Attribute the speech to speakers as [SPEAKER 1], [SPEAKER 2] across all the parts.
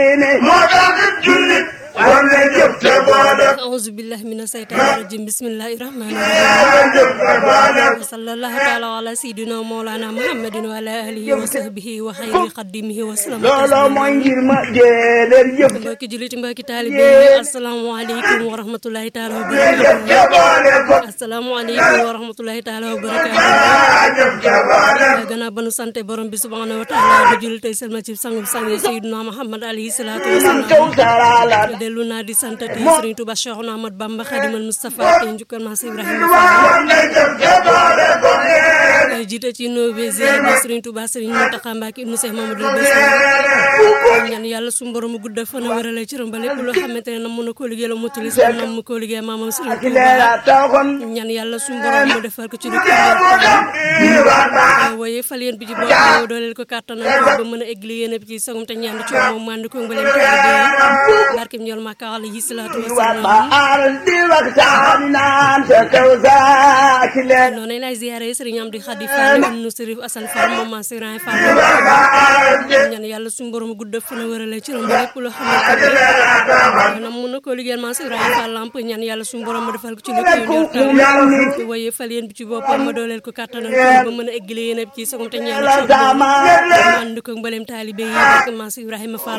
[SPEAKER 1] moo tax jullit war na jëf te boole
[SPEAKER 2] auzu billahi mina seytaani rajim bismillahi rahmani rahim
[SPEAKER 1] jëf te boole
[SPEAKER 2] wa sallallahu taala ala sayidina mawlana muhammadin wa ala alihi wa sahbihi wa xayri xaddimihi wa sallam
[SPEAKER 3] looloo mooy ngir ma dee leen jëf
[SPEAKER 2] mbokki jullit mbokki taalibe yi asalaamaaleykum wa rahmatullahi taala wa barakatuh
[SPEAKER 1] te boole ko
[SPEAKER 2] asalaamaaleykum wa rahmatullahi taala wa barakatuh
[SPEAKER 1] jëf te boole
[SPEAKER 2] gannaaw ba nu sante borom bi subhanahu wa taala di jullit tey selma ci sangub sang sayidina muhammad alayhi salaatu wa
[SPEAKER 3] kaw
[SPEAKER 2] salaam
[SPEAKER 3] sarala
[SPEAKER 2] dellu naa di sant tey Serigne Touba Cheikhouna Ahmad Bamba Khadimal Moustapha tey njukkal maa Ibrahima Fall
[SPEAKER 1] war na jëf te boole ko
[SPEAKER 2] tey jiite ci nuyoo bi ziar bi Serigne Touba Serigne Mountakha Mbacké ibnu Cheikh Mamadou Bassirou ñaan yàlla suñu borom gudd fan a wérale ci rëmba lépp loo xamante ne nam mën a koo liggéey la mottali sa nam mu koo liggéey maamam Serigne
[SPEAKER 3] ci
[SPEAKER 2] Touba
[SPEAKER 3] leera taxoon
[SPEAKER 2] ñaan yàlla suñu borom mu defal ko ci lu ko waaye fal yéen bi ci bopp yow dooleel ko kàttanal ko ba mën a egli yéen bi ci sagum te ñaan ci moom mànd ko mbaleem taalibe barkem ñool Makka alayhi salaatu
[SPEAKER 3] wa
[SPEAKER 2] wasalaam
[SPEAKER 3] ma aaral di waxtaani naan sa kaw saa ci leer
[SPEAKER 2] noonu lay ziare Serigne Amdi Khadi Fall ibnu Serif Assane Fall moom maa Serigne Fall ñaan yàlla suñu borom gudd fan a wërale ci romb lépp loo xamante ne nam mun na ko liggéeyal maa Serigne Fall lamp ñaan yàlla suñu borom ma defal ko ci lu koy ñor tam waaye fal yéen bi ci boppam ma dooleel ko kàttanal ko ba mën a eggale yéen ci sagum te ñaan ci
[SPEAKER 3] sama
[SPEAKER 2] ànd ko mbaleem taalibe yi barke maa Ibrahima Fall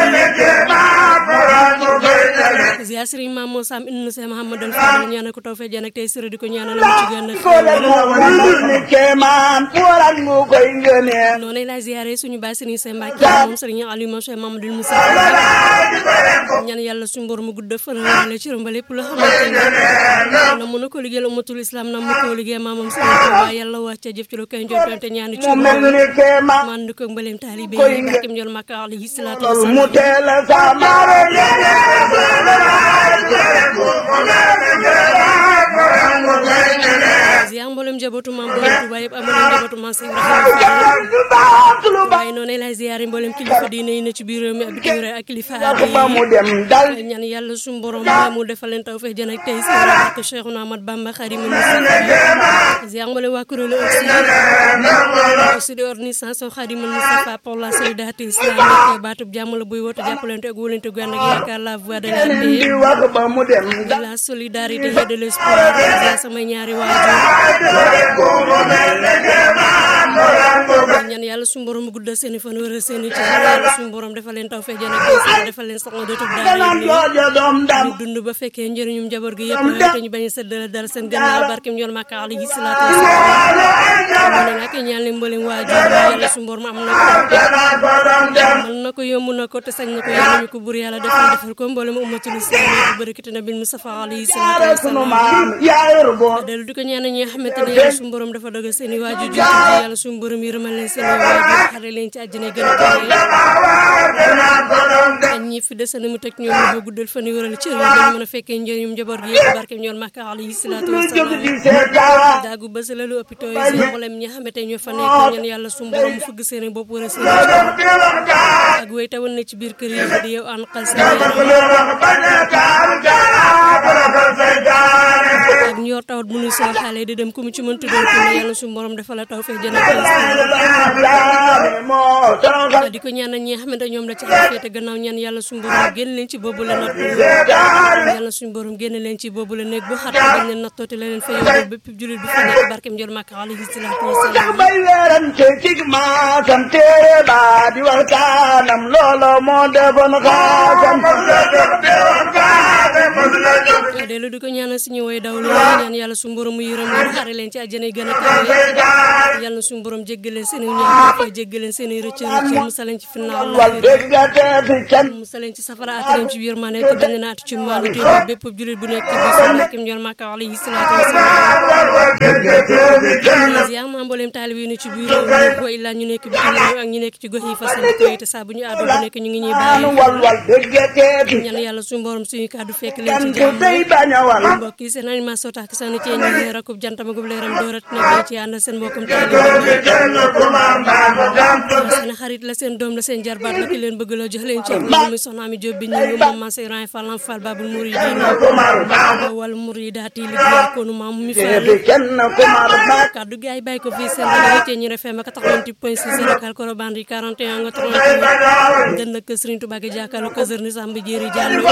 [SPEAKER 2] ziar Serigne Mame Moussa Sam ibnu Cheikh Mouhamadou Fall ñaanal ko tawfeex jaan ak tey sëra di ko ñaanal mu ci gën a
[SPEAKER 3] ko def moo ni kéemaan waral mu koy ngëneel
[SPEAKER 2] noonu lay ziare suñu baay Serigne Seye Mbacke moom Serigne Aliou moom Cheikh Mamadou Moussa ñaan yàlla suñu borom mu gudd fan wala ci romba lépp loo xamante ne na mën na ko liggéeyal umatul islam na mu ko liggéey maamam Serigne Touba yàlla wàcce jëf ci lu koy njortoon te ñaani ci
[SPEAKER 3] mu mel
[SPEAKER 2] moom
[SPEAKER 3] ni kéemaan
[SPEAKER 2] man ko mbaleem taalibe yi barkem jol Makka alayhi salaatu
[SPEAKER 3] mu
[SPEAKER 2] wasalaam
[SPEAKER 3] teel a sama
[SPEAKER 2] ziar mboolem njabootu maam borom Touba yëpp amoon njabootu maam Cheikh Ibrahima
[SPEAKER 3] lu baax lu baax
[SPEAKER 2] waaye noonu lay ziare mboolem kilifa diine yi ne ci biir réew mi ak bitim réew ak kilifa aada
[SPEAKER 3] ba mu
[SPEAKER 2] yi
[SPEAKER 3] dem dal
[SPEAKER 2] ñaan yàlla suñu borom mu defal leen tawfeex jën ak tey si barke Cheikhouna Ahmad Bamba Khadimu Mustafa ziar mboolem waa kuréelu aussi aussi de organisation Khadimu Mustafa pour la solidarité islamique baatub jàmm la buy woote jàppalante ak wóolante gu ànd ak yaakaar la voix de la paix
[SPEAKER 3] di wax ba mu dem
[SPEAKER 2] de
[SPEAKER 3] dal
[SPEAKER 2] la solidarité et de l'espoir ziar samay ñaari waajur ñaan yàlla suñu borom guddal seen i fan wéral seen i cër yàlla suñu borom defal leen tawfeex jën ak tey defal leen sax nga dootul daal
[SPEAKER 3] naan jooja doom dam
[SPEAKER 2] ñu dund ba fekkee njëriñum njaboot gi yëpp te ñu bañ a sëddale dara seen gannaaw barkem ñool Makka alayhi salaatu wasalaam mu ne nag ñaan leen mboolem waajur yàlla suñu borom am na ko mën na ko yomb na ko te sañ na ko yàlla ñu ko bur yàlla defal defal ko mboolem ummatul islam yi barakati nabil Mustafa alayhi salaatu
[SPEAKER 3] sunu
[SPEAKER 2] wasalaam
[SPEAKER 3] maam yaa yor boo
[SPEAKER 2] dellu di ko ñaan ñi nga xamante ne yàlla suñu borom dafa dogal seen i waajur jiitu ji yàlla suñu borom yërëmal leen seen i waajur xare leen ci àjjana gën a kawe ñi fi desane mu teg ñoom ñu ba guddal fan yi wëral cër yi dañu mën a fekkee njëriñum njaboot gi yëpp barke ñoon Makka alayhi salaatu wasalaam
[SPEAKER 3] di seetaan
[SPEAKER 2] daagu ba sa lalu hôpitaux yi seen mboolem ñi nga xamante ñoo fa nekk ñaan yàlla suñu borom mu fëgg seen i bopp wala seen i cër ak wéy tawal na ci biir kër yi di yow an xal seen yaram ak ñor tawat bu nuy sol xale di dem ku mu ci mën tuddal ko ne yàlla suñu borom dafa la taw fee jëna
[SPEAKER 3] moo toroxal
[SPEAKER 2] di ko ñaanal ñi nga xamante ñoom la ci xafee te gannaaw ñaan yàlla suñu borom génn leen ci boobu la natt yàlla suñu borom génn leen ci boobu la nekk bu xat dañ leen nattooti la leen fa yóbbu bépp julit bu fa nekk barkem jël Makka alayhi salaatu wasalaam
[SPEAKER 3] bay weerante cig maasam téere ba di waxtaanam loolo moo defoon xaasam
[SPEAKER 2] dellu di ko ñaanal suñu woy daw la ñaan yàlla suñu borom mu yërëm leen xare leen ci àjjana yi gën a kawe yàlla suñu borom jéggal leen seen i ñaan fa jéggal leen seen i rëcc rëcc musal leen ci finna
[SPEAKER 3] wal
[SPEAKER 2] Allah
[SPEAKER 3] déggate fi can
[SPEAKER 2] musal leen ci safara at leen ci biir maa nekk dañ leen at ci maanu te bépp julit bu nekk ci biir sa barkem jël Makka alayhi salaatu wasalaam ziar maa mbooleem taalib yi ne ci biir réew mi illaa ñu nekk bitim réew ak ñu nekk ci gox yi fasal ko te saa bu ñu àddu bu nekk ñu ngi ñuy bàyyi
[SPEAKER 3] wal wal déggate fi
[SPEAKER 2] ñaan yàlla suñu borom suñu kàddu fekk leen leen ci
[SPEAKER 3] gantu tey
[SPEAKER 2] jàmm
[SPEAKER 3] bañ a wal
[SPEAKER 2] mbokk yi seen animation tax seen ci ñi rakub jantam gub leeram doorat na ci ànd seen mbokkum taalibe
[SPEAKER 1] kenn ku ma mbaanu jant
[SPEAKER 2] seen xarit la seen doom la seen jarbaat la ki leen bëgg la jox leen ci moom mi soxna mi Jóob bi ñu ngi moom man Seydou Fall Lamp Fall Babul Mouridina wal Mouridaati liggéey ko nu maam mi Fall
[SPEAKER 3] fi kenn ku mar ba
[SPEAKER 2] kaddu gi ay bàyyi ko fii seen rajo ci ñi FM 88.6 local Korobandi 41 nga 38 dënn ak Serigne Touba gi jàkkaarloo ko Serigne Samba Jéeri Jàllo